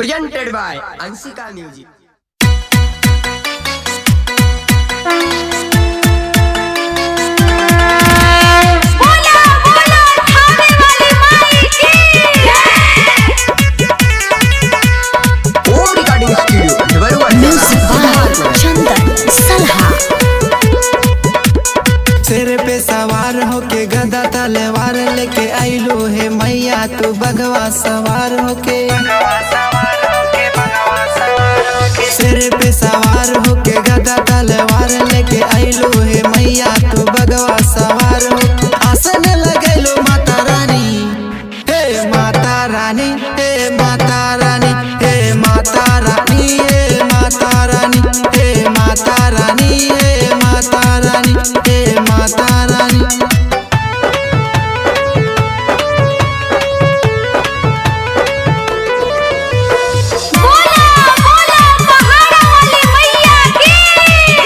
presented by Ansika Music. बोला बोला थाने वाली माई की Home Recording Studio, Devaru music by Chandan सलहा सिर पे सवार होके गदा तलवार लेके आइलो हे मैया तू बगवा सवार होके सिर पे सवार होके गदा तलवार लेके आइलो हे मैया तू बगवा सवार हो आसन लगैलो माता रानी हे माता रानी हे माता रानी हे माता रानी हे माता रानी हे माता रानी हे माता रानी हे माता रानी बोला बोला पहाड़ा वाली मैया की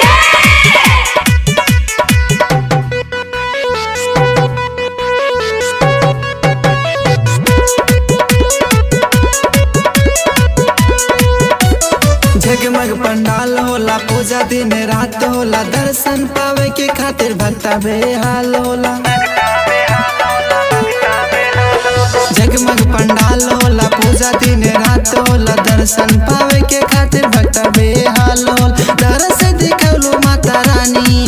जगमग पंडाल होला पूजा दिन रात होला दर्शन पावे के खातिर भक्ता बेहाल होला जगमग पंडाल होला पूजा दिन रात होला दर्शन पावे के खातिर भक्ता बेहाल होला दरस दिखौलो माता रानी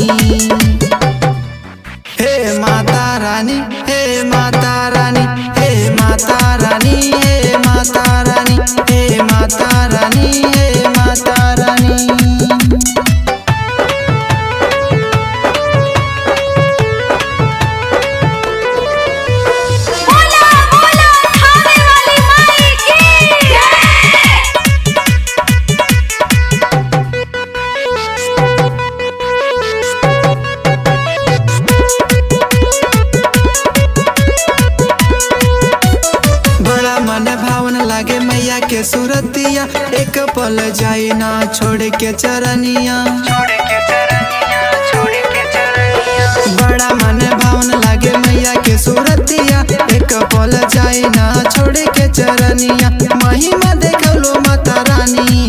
हे माता रानी हे माता रानी हे माता रानी हे माता रानी हे माता रानी हे माता रानी बोला बोला थाने वाली माई की बड़ा मन भावन लागे मैया के सूरतिया एक पल जाई ना छोड़ के चरनिया बड़ा मन भावन लागे मैया के सूरतिया एक पल जाई ना छोड़ के चरनिया महिमा देखलो माता रानी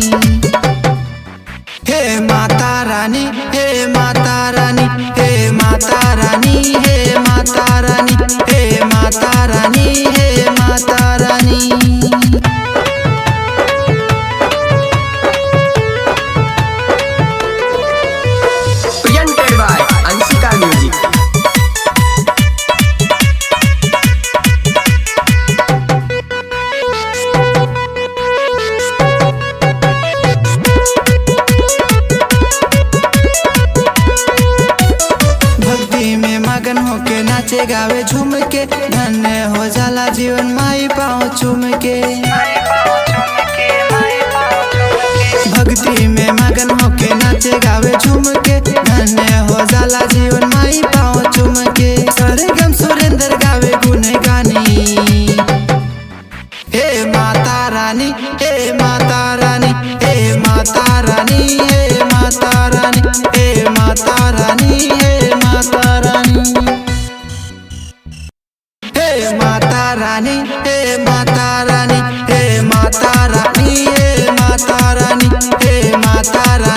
हे माता रानी हे माता रानी हे माता रानी हे माता रानी हे माता रानी हे माता रानी presented by Ansika Music. भक्ति में मगन होके नाचे गावे झूम के धन्य हो जाला जीवन माई पाँव चूम के भक्ति में मगन होके नाचे गावे झूम के धन्य हो जाला जीवन माई पाँव चूम के सरगम सुरेंद्र गावे गुन गानी हे माता रानी हे माता रानी हे माता रानी हे माता रानी हे माता रानी हे माता रानी हे माता रानी हे माता रानी हे माता रानी हे माता रानी हे माता रानी